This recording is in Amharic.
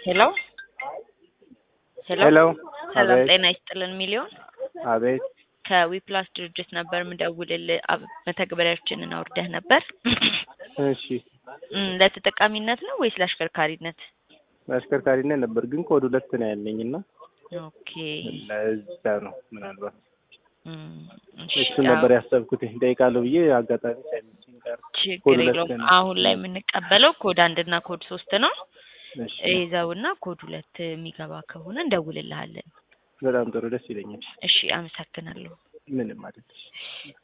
ሄሎ ሄሎ ሄሎ ሰላም አቤት ጤና ይስጥልን ሚሊዮን አቤት ከዊፕላስ ድርጅት ነበር ምደውልልህ አብ- መተግበሪያችንን አውርደህ ነበር እሺ እም፣ ለተጠቃሚነት ነው ወይስ ለአሽከርካሪነት? በአሽከርካሪነት ነበር ግን ኮድ ሁለት ነው ያለኝ እና ኦኬ ለዛ ነው ምናልባት እም፣ እሺ፣ እሱ ነበር ያሰብኩት እጠይቃለሁ ብዬ አጋጣሚ ሳይመቸኝ ቀረ። ኮድ ችግር ሁለት የለውም። ነው። አሁን ላይ የምንቀበለው ኮድ አንድ እና ኮድ ሶስት ነው። እሺ ይዘውና ኮድ ሁለት የሚገባ ከሆነ እንደውልልሃለን። በጣም ጥሩ ደስ ይለኛል። እሺ፣ አመሰግናለሁ። ምንም ማለት